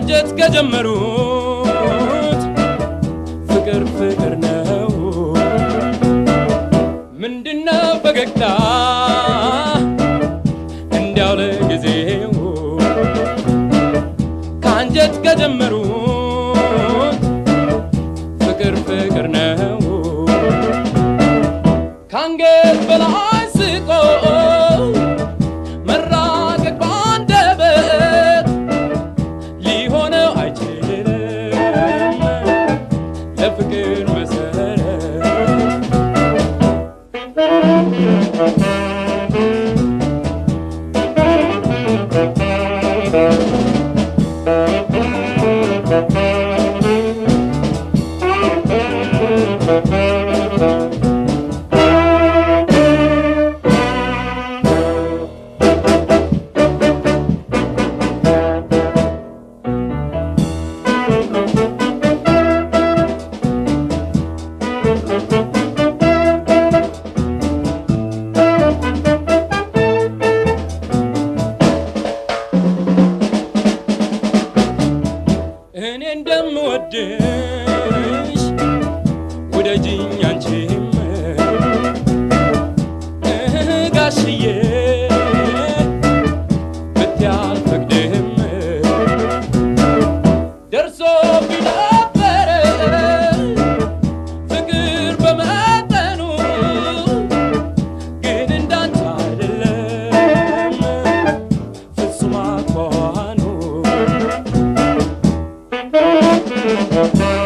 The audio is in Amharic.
ከአንጀት ከጀመሩት ፍቅር ፍቅር ነው ምንድነው ፈገግታ እንዲያው ለጊዜው ከአንጀት ከጀመሩት ፍቅር ፍቅር ነው ከአንገት በላይ ስቆ መራቀቅ ባንደበት ሊሆነው አይችልም ለፍቅር መሰረት እኔ እንደምወድሽ ውደጅኝ አንቺም እህ ጋሽዬ ብትይ አልፈቅድም ደርሶ ቢነበረ ፍቅር በመጠኑ ግን እንዳንቺ አይደለም ፍጹም አኳኋኑ